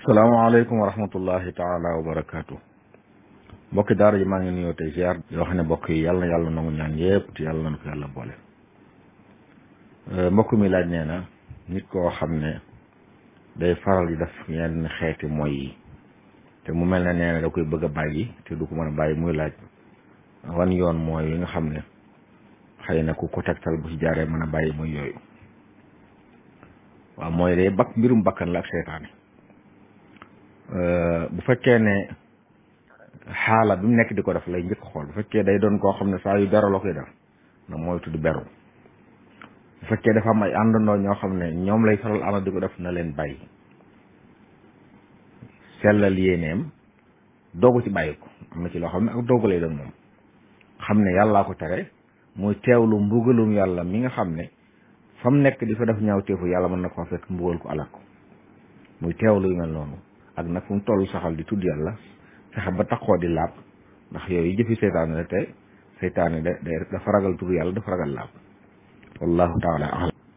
salaamaaleykum wa rahmatullahi taala wa barakaatu mbokki daara ji maa ngi nuyoo tey ziar yoo xam ne mbokk yi yàlla na yàlla nangu ñaan yëpp te yàlla na ko yàlla boole mbokk mi laaj nee na nit koo xam ne day faral di def yenn xeeti mooy yi te mu mel ne nee na da koy bëgg a bàyyi te du ko mën a bàyyi muy laaj wan yoon mooy yi nga xam ne xëy na ku ko tegtal bu ci jaaree mën a bàyyi mooy yooyu waaw mooy day bakk mbirum bakkan la ak seytaane bu fekkee ne xaala bi mu nekk di ko def lay njëkk xool bu fekkee day doon koo xam ne saa yu beru la koy def na mooy tudd beru bu fekkee dafa am ay àndandoo ñoo xam ne ñoom lay faral ànd di ko def na leen bàyyi sellal yéeneem doogu ci bàyyi ko am na ci loo xam ne ak doogu lay doon moom xam ne yàllaa ko tere muy teewlu mbugalum yàlla mi nga xam ne fa mu nekk di fa def ñaaw teefu yàlla mën na ko fekk mbugal ko alak ko muy teewlu yu mel noonu ak nag fu mu toll saxal di tudd yàlla fexe ba taxoo di laab ndax yooyu jëfi seytaane la te seytaane da dafa ragal tudd yàlla dafa ragal laab wallahu taala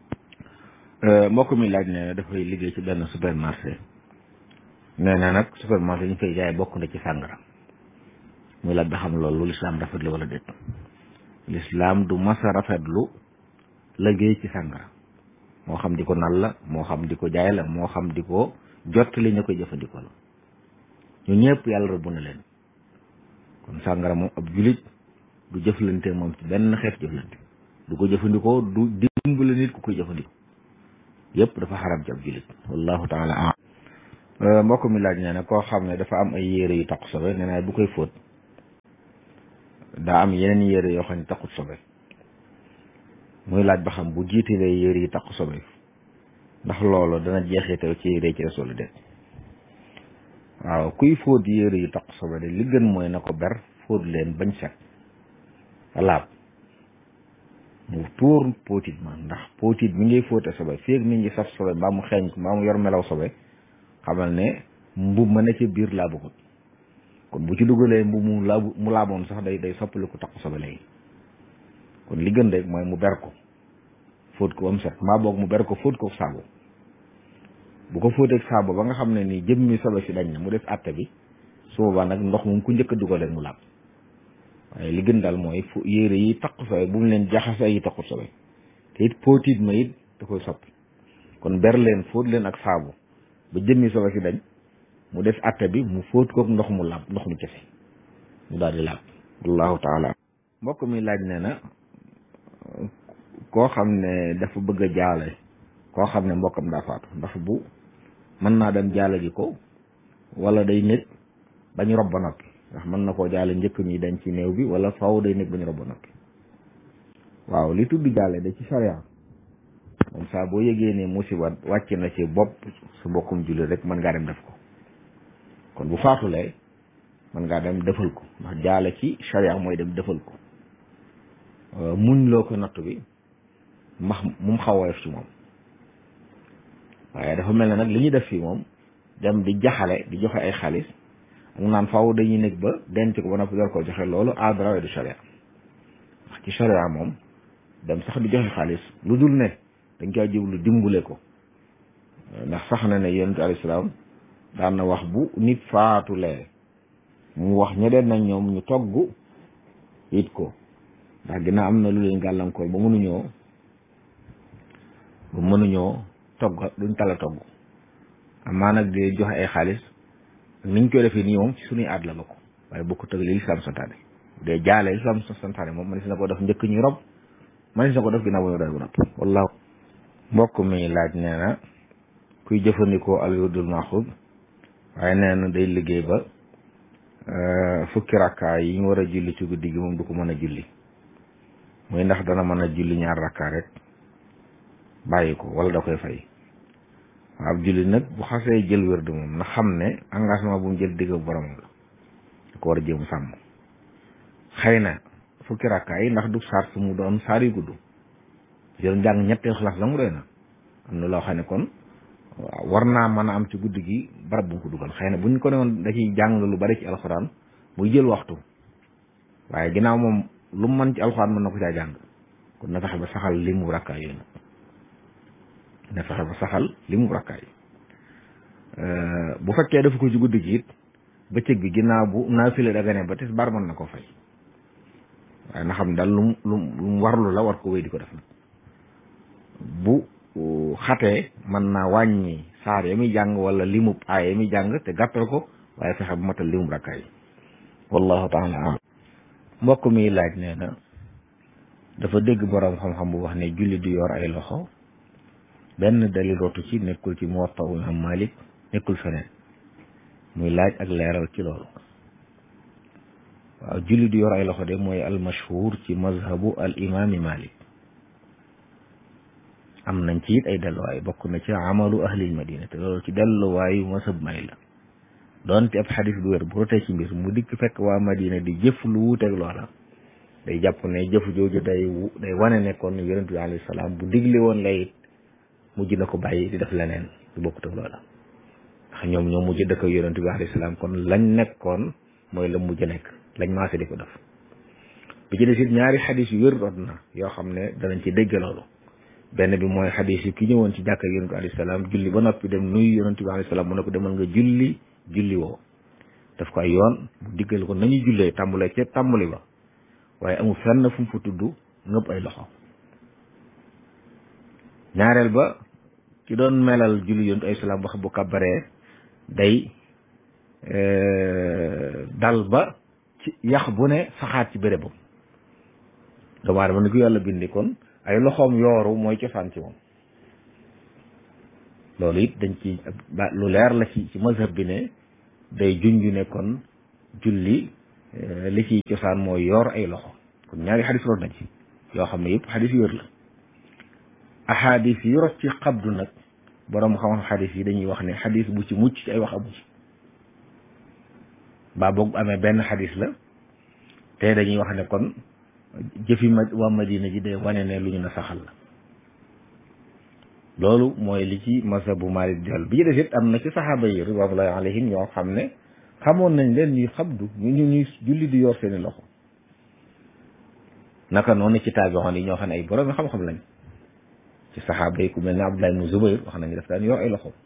alam mbokk mi laaj ne dafay liggéey ci benn supermarché nee na nag supermarché ñu fay jaay bokk na ci sàngara muy laaj ba xam loolu lislaam rafetlu wala déet lislaam du masa rafetlu liggéey ci sàngara moo xam di ko nal la moo xam di ko jaay la moo xam di ko jot li ñu koy jëfandikoo la ñu ñëpp yàlla rëbb na leen kon sàngara moom ab julit du jëflante moom ci benn xeet jëflante du ko jëfandikoo du dimbale nit ku koy jëfandikoo yëpp dafa xaram ci ab julit wallahu taala am mbokk mi laaj nee na koo xam ne dafa am ay yére yu taqu sobe nee na bu koy fóot daa am yeneen yére yoo xam ne taqut sobe muy laaj ba xam bu jiitalee yére yi taqu sobe ndax loolu dana jeexital ci yére ci des wala déet waaw kuy fóot yére yu taq sobe de li gën mooy na ko ber fóot leen bañ set laab mu tuur póotit ma ndax póotit mi ngay fóote sobe fii ak nit ñi saf sobe mbaa mu xeeñ mbaa mu yor melaw sobe xamal ne mbub ma ne ci biir laabugut kon bu ci dugalee mbub mu laabu mu laaboon sax day day soppali ko taq sobe léegi kon li gën rek mooy mu ber ko fóot ko ba mu set maa boog mu ber ko fóot ko saabu bu ko fóoteeg saabu ba nga xam ne ni jëmmi sobe si dañ na mu def àtte bi su boobaa nag ndox moom ku njëkk a dugalee mu laab waaye li gën daal mooy fu yére yi taq sobe bu mu leen jaxase yi taqut sobe te it póotit ma it da koy soppi kon ber leen fóot leen ak saabu ba jëmmi sobe si dañ mu def àtte bi mu fóot kook ndox mu laab ndox mu kese mu daal di laab wallahu taala mbokk mi laaj ne na koo xam ne dafa bëgg a jaale koo xam ne mbokkam daa faatu ndax bu mën naa dem jaale ji ko wala day nekk bañ rob ba noppi ndax mën na koo jaale njëkk ñi dañ ci néew bi wala faw day nekk bañ rob ba noppi waaw li tudd jaale da ci sharia moom saa boo yëgee ne musiba wàcc na ci bopp su mbokkum jullit rek mën ngaa dem def ko kon bu faatulee mën ngaa dem defal ko ndax jaale ci sharia mooy dem defal ko muñ loo ko natt bi max mu xaw a ci moom waaye dafa mel ne nag li ñuy def fii moom dem di jaxale di joxe ay xaalis ak naan faw dañuy nekk ba denc ko ba noppi door ko joxe loolu aadara du sharia ndax ci sharia moom dem sax di joxe xaalis lu dul ne dañ koy jublu dimbule ko ndax sax na ne yonent alayhi salaam daan na wax bu nit faatulee mu wax ñeneen nag ñoom ñu togg it ko ndax dina am na lu leen gàllankoor ba mënuñoo ba mënuñoo togg duñ tala togg amaa nag di joxe ay xaalis niñ koy defee nii moom ci suñuy aad la bokk waaye bokku tëg li lislaam santaane de jaale lislaam santaane moom man si na ko def njëkk ñuy rob man si na ko def ginnaaw ba ñu doy bu noppi wallaahu mbokk mi laaj nee na kuy jëfandikoo al wirdul maxuud waaye nee na day liggéey ba fukki rakkaa yi ñu war a julli ci guddi gi moom du ko mën a julli muy ndax dana mën a julli ñaar rakkaa rek bàyyi ko wala da koy fay ab julli nag bu xasee jël wérdu moom na xam ne engagement bu mu jël digg borom la da ko war a jéem sàmm xëy na fukki rakkaa yi ndax du saar su mu doon saar yu gudd jël njàng ñetteel xalaas la mu doy na am na loo xam ne kon war naa mën a am ci guddi gi barab bu mu ko dugal xëy na bu ñu ko ne woon da ciy jàng lu bari ci alxuraan muy jël waxtu waaye ginnaaw moom lu mu mën ci alxuraan mën na ko caa jàng kon na fexe ba saxal li mu rakkaa yooyu na fexe ba saxal li mu rakkaay bu fekkee dafa ko ci guddi gi it bëccëg bi ginnaaw bu naafila dagane ba tisbaar mën na ko fay waaye na xam daal lu mu lu mu warlu la war ko wéy di ko def nag bu xatee mën naa wàññi saar ya muy jàng wala limub aay ya muy jàng te gàttal ko waaye fexe bu matal limub rakkaay wallahu taala alam mbokk mi laaj nee na dafa dégg boroom xam-xam bu wax ne julli du yor ay loxo benn dalil rotu ci nekkul ci Muwatta Imam Malik nekkul feneen muy laaj ak leeral ci loolu waaw julli du yor ay loxo de mooy al mashhur ci mazhabu al imami Malik am nañ ci it ay delluwaay bokk na ci amalu ahlil madina te loolu ci delluwaayu masab may la doonte ab xadis bu wér bu rotee ci mbir mu dikk fekk waa madina di jëf lu wuuteeg loola day jàpp ne jëf jooju day day wane ne kon yonent bi alayhi salaam bu digle woon la it mujj na ko bàyyi di def leneen lu bokkut ak loola ndax ñoom ñoo mujj dëkk ak yonent bi alayhi salaam kon lañ nekkoon mooy la mujj nekk lañ maase di ko def bi ci des it ñaari xadis yu wér rot na yoo xam ne danañ ci dégg loolu benn bi mooy xadis yi ki ñëwoon ci jàkka yonent bi alayhi salaam julli ba noppi dem nuyu yonent bi alayhi salaam mu ne ko demal nga julli julli woo daf ko ay yoon mu diggal ko nañu jullee tàmbalee ca tàmbali ba waaye amul fenn fu mu fa tudd ngëpp ay loxo ñaareel ba ki doon melal julli yonent ay salaam wax bu kabaree day dal ba ci yax bu ne saxaat ci bérébam doomu aadama ni ko yàlla bindi kon ay loxoom yooru mooy cosaan ci moom loolu it dañ ci ba lu leer la ci ci mazhab bi ne day junju ne kon julli li ciy cosaan mooy yor ay loxo kon ñaari xadis root na ci yoo xam ne yëpp xadis yu wér la ahadis yi rot ci xabdu nag borom xam-xam xadis yi dañuy wax ne xadis bu ci mucc ci ay wax amu ci baa boog amee benn xadis la te dañuy wax ne kon jëfi ma waa madina ji day wane ne lu ñu na saxal la loolu mooy li ci mazhabu Maalik jàll bi ci des it am na ci saxaaba yi ridwanullahi alayhim ñoo xam ne xamoon nañ leen ñuy xabdu ñu ñu ñuy julli di yor seeni loxo naka noonu ci taabi'oon yi ñoo xam ne ay borom xam-xam lañ ci saxaaba yi ku mel ne Abdullah ibn Zubayr wax nañu daf daan yor ay loxo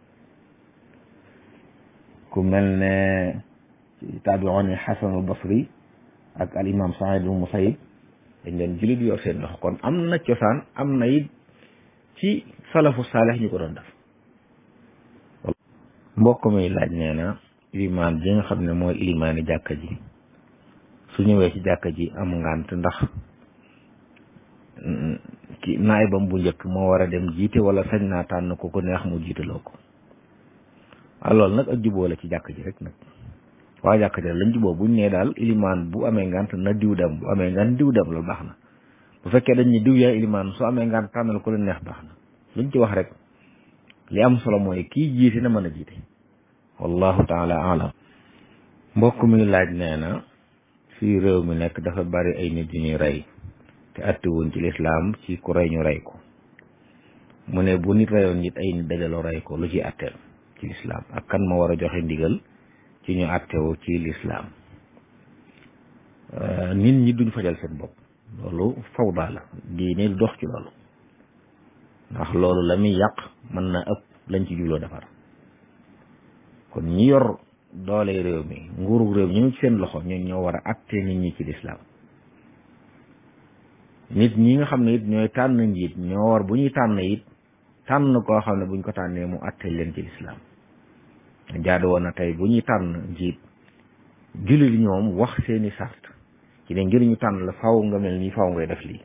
ku mel ne ci taabi'oon yi Xasan al Basri ak al imam Saïd ibn Musayyib dañ leen julli di yor seen loxo kon am na cosaan am na it ci salafu saalix ñu ko doon def mbokk mi laaj nee na ilimaan ji nga xam ne mooy ilimaani jàkka ji su ñëwee ci jàkka ji am ngànt ndax ki naayibam bu njëkk moo war a dem jiite wala sañ naa tànn ko ko neex mu jiitaloo ko waaw loolu nag ak juboo la ci jàkk ji rek nag waa jàkk ji lañ juboo buñ nee daal ilimaan bu amee ngànt na diw dem bu amee ngànt diw dem loolu baax na bu fekkee dañ ni diw yaay ilimaan su amee ngànt tànnal ko leen neex baax na luñ ci wax rek li am solo mooy kii jiite na mën a jiite wallahu taala alam mbokk mi laaj nee na fii réew mi nekk dafa bari ay nit yu ñuy rey te attiwuñ ci lislaam ci ku rey ñu rey ko mu ne bu nit reyoon nit ay nit dajaloo rey ko lu ci atteel ci lislaam ak kan ma war a joxe ndigal ci ñu attewu ci lislaam nit ñi duñ fajal seen bopp loolu fawda la diine du dox ci loolu ndax loolu la muy yàq mën na ëpp lañ ci jubloo defar kon ñi yor doole réew mi nguuru réew ñu ngi ci seen loxo ñun ñoo war a atte nit ñi ci lislaam nit ñi nga xam ne it ñooy tànn njiit ñoo war bu ñuy tànn it tànn koo xam ne buñ ko tànnee mu atte leen ci lislaam jaadu woon na tey bu ñuy tànn njiit jullit ñoom wax seeni sart ci ne ngir ñu tànn la faw nga mel nii faw ngay def lii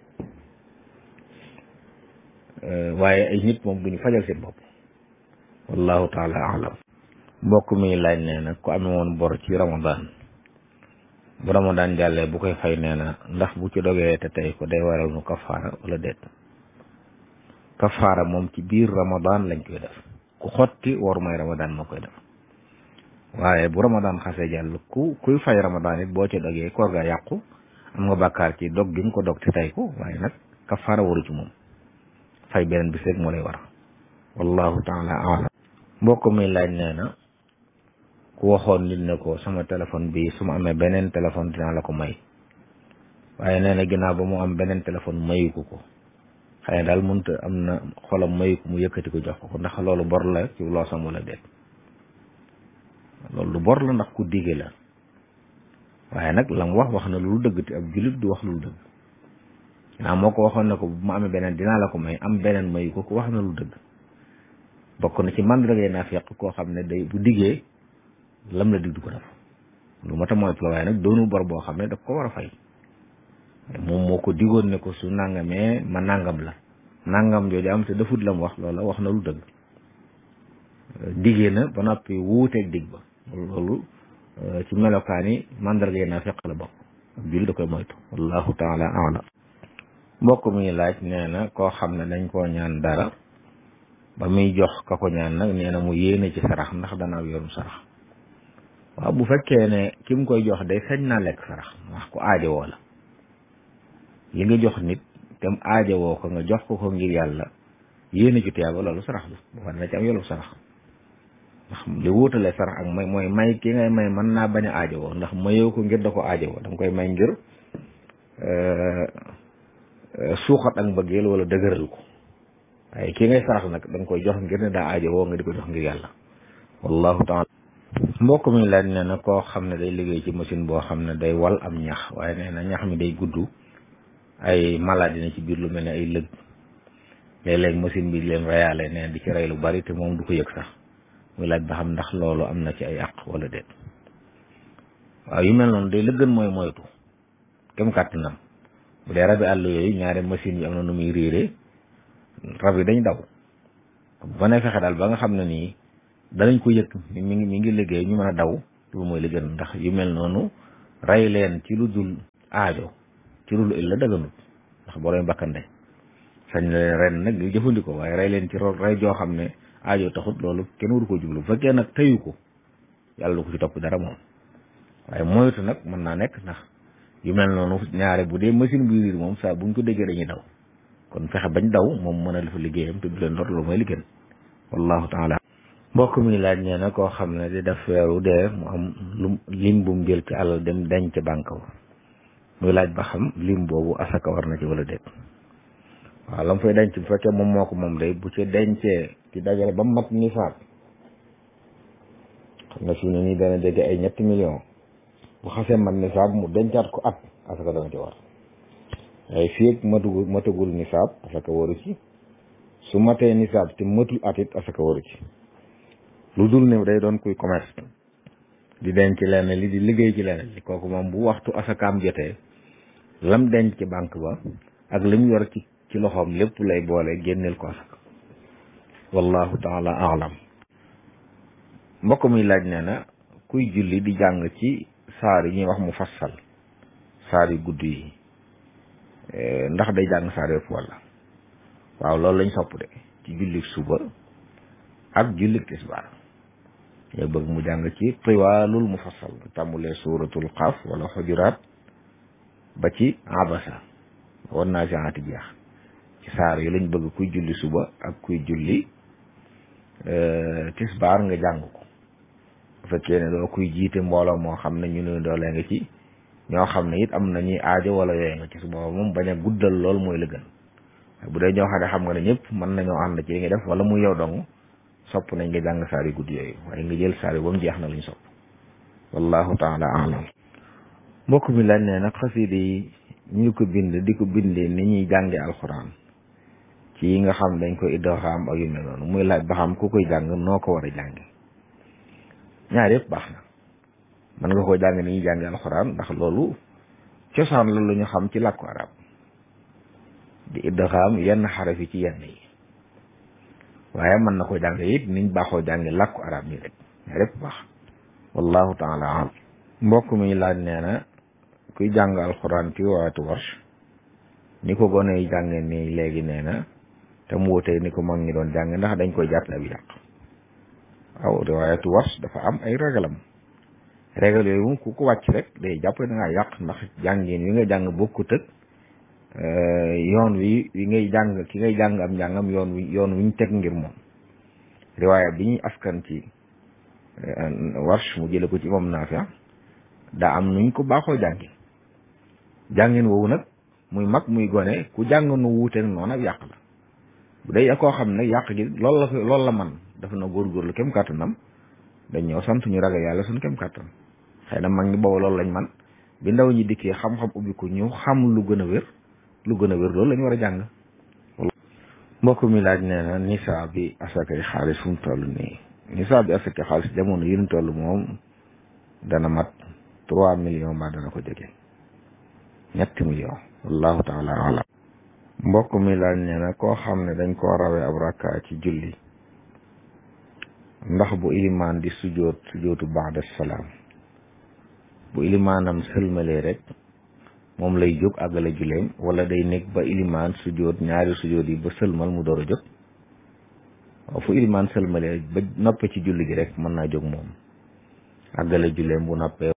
waaye ay nit moom bu ñu fajal seen bopp wallahu taala alam mbokk mi laaj nee na ku amee woon bor ci ramadan bu ramadan jàllee bu koy fay nee na ndax bu ci dogee te tey ko day waral nu kafaara wala déet kafaara moom ci biir ramadan lañ koy def ku xotti war may ramadan moo koy def waaye bu ramadan xasee jàll ku kuy fay ramadan it boo ci dogee koor ga yàqu am nga bàkkaar ci dog gi nga ko dog te tey ko waaye nag kafaara waru ci moom fay beneen bis rek moo lay war wallahu taala alam mbokk mi laaj nee na ku waxoon nit ne ko sama téléphone bi su ma amee beneen téléphone dinaa la ko may waaye nee na ginnaaw ba mu am beneen téléphone mayu ko ko xëy na daal mënut am na xolam mayu ko mu yëkkati ko jox ko ko ndax loolu bor la ci loosam wala déet loolu lu bor la ndax ku dige la waaye nag la mu wax wax na lu dëgg te ab jullit du wax lu dëgg naa moo ko waxoon ne ko bu ma amee beneen dinaa la ko may am beneen mayu ko ko wax na lu dëgg bokk na ci mandargay naafiq koo xam ne day bu diggee lam la dig du ko def lu ma ta mooy waaye nag doonu bor boo xam ne daf ko war a fay moom moo ko digoon ne ko su nangamee ma nangam la nangam jooju am te defut la mu wax loola wax na lu dëgg diggee na ba noppi wuuteeg dig ba loolu ci melokaani mandargay naafiq la bokk julli da koy moytu wallahu taala alam mbokk mi laaj nee na koo xam ne dañ koo ñaan dara ba muy jox ka ko ñaan nag nee na mu yéene ci sarax ndax dana yorum sarax waaw bu fekkee ne ki mu koy jox day sañ naa lekk sarax wax ko aajowoo la li nga jox nit te mu aajowoo ko nga jox ko ko ngir yàlla yéene ci tuyaaba loolu sarax la bu fa na ci am yolu sarax ndax li wuutale sarax ak may mooy may ki ngay may mën naa bañ a aajowoo ndax mayoo ko ngir da ko aajowoo da nga koy may ngir suuxat ak mbëggeel wala dëgëral ko waaye ki ngay sarax nag da nga koy jox ngir ne daa aajowoo nga di ko jox ngir yàlla wallahu taala mbokk mi laaj nee na koo xam ne day liggéey ci machine boo xam ne day wal am ñax waaye nee na ñax mi day gudd ay maladie na ci biir lu mel ne ay lëg léeg-léeg machine bi leen reyaale nee di ci rey lu bari te moom du ko yëg sax muy laaj ba xam ndax loolu am na ci ay àq wala déet waaw yu mel noonu day la gën mooy moytu kem kàttanam bu dee rabi àll yooyu ñaari machine yi am na nu muy riire rab yi dañ daw ba ne fexe daal ba nga xam ne nii danañ ko yëg mi ngi mi ngi liggéey ñu mën a daw loolu mooy li gën ndax yu mel noonu rey leen ci lu dul aajo ci lu dul la dëgganut ndax boo doon bakkande sañ la leen ren nag ñu jëfandikoo waaye rey leen ci ro rey joo xam ne aajo taxut loolu kenn waru ko jublu bu fekkee nag tëyu ko yàlla du ko ci topp dara moom waaye moytu nag mën naa nekk ndax yu mel noonu ñaare bu dee machine buy riir moom saa buñ ko déggee dañuy daw kon fexe bañ daw moom mën a dafa liggéeyam te du leen lor loolu mooy li gën wallahu taala mbokk mi laaj nee na koo xam ne di def weeru dee mu am lu lim bu mu jël ci alal dem denc ca banque ba muy laaj ba xam lim boobu asaka war na ci wala déet waaw la mu fay denc bu fekkee moom moo ko moom day bu ci dencee ci dajale ba mat nisaab xam nga fi ne nii dana jege ay ñetti million bu xasee mat nisaab mu dencaat ko at asaka dana ci war waaye fii ak matugul matagul nisaab asaka waru ci su matee nisaab te matul at it asaka waru ci lu dul ne day doon kuy commerce di denc lenn li di liggéey ci lenn li kooku moom bu waxtu asakaam jotee lam denc ci banque ba ak lim yor ci ci loxoom lépp lay boole génneel ko asaka wallahu taala alam mbokk muy laaj nee na kuy julli di jàng ci saar yi ñuy wax mu fassal saar yu gudd yi ndax day jàng saar yëpp walla waaw loolu lañ sopp de ci jullik suba ak jullik tisbaar yow bëgg mu jàng ci tiwaalul mufassal tàmbulee suuratul xaaf wala xujuraat ba ci abasa wan naa siaati jeex ci saar yi lañ bëgg kuy julli suba ak kuy julli tisbaar nga jàng ko bu fekkee ne doo kuy jiite mbooloo moo xam ne ñu ne doolee nga ci ñoo xam ne it am na ñuy aajo wala yooyu nga ci su booba moom bañ a guddal lool mooy la gën bu dee ñoo xam ne xam nga ne ñëpp mën nañoo ànd ci li nga def wala muy yow dong sopp nañ nga jàng saari gudd yooyu waaye nga jël saari ba mu jeex na luñ sopp wallahu taala alam mbokk mi lañ ne nag xasida yi ñu ko bind di ko bindee ni ñuy jànge alxuraan ci yi nga xam dañ koy iddoxaam ak yu mel noonu muy laaj ba xam ku koy jàng noo ko war a jànge ñaar yëpp baax na mën nga koo jàng ni ñuy jànge alxuraan ndax loolu cosaan la lu ñu xam ci làkku arab di iddoxaam yenn xaraf yi ci yenn yi waaye mën na ko jàng it niñ baaxoo jànge làkku arab nii rek ñaar yëpp baax wallahu taala alam mbokk mi laaj nee na kuy jàng alxuraan ci waatu warsh ni ko gone yi jànge nii léegi nee na te mu wutee ni ko mag ñi doon jàng ndax dañ koy jàpp ab yàq waaw riwaayatu warsh dafa am ay ragalam régal yooyu moom ku ko wàcc rek day jàpp da ngaa yàq ndax jàngin wi nga jàng bokkut ak yoon wi wi ngay jàng ki ngay jàng am njàngam yoon wi yoon wi ñu teg ngir moom riwaaya bi ñuy askan ci warsh mu jële ko ci imam Naafi daa am nuñ ko baaxoo jàngi jàngin woowu nag muy mag muy gone ku jàng nu wuuteeg noonu ak yàq la bu dee koo xam ne yàq gi loolu la loolu la man dafa na góorgóorlu kem kàttanam dañ ñëw sant ñu ragal yàlla suñ kem kàttan xëy na mag ñi boobu loolu lañ man bi ndaw ñi dikkee xam-xam ubbiku ñu xam lu gën a wér lu gën a wér loolu lañ war a jàng mbokk mi laaj nee na nisaa bi asakay xaalis fu mu toll nii nisaa bi asakay xaalis jamono yi ñu toll moom dana mat trois millions mbaa dana ko jege ñetti millions wallahu taala alam mbokk mi laaj nee na koo xam ne dañ koo rawee ab rakka ci julli ndax bu ilimaan di sujoot sujootu baada salaam bu ilimaanam sëlmalee rek moom lay jóg àggale juleem wala day nekk ba ilimaan sujoot ñaari sujoot yi ba sëlmal mu door a jóg waaw fu ilimaan sëlmalee ba noppe ci julli gi rek mën naa jóg moom àggale juleem bu noppee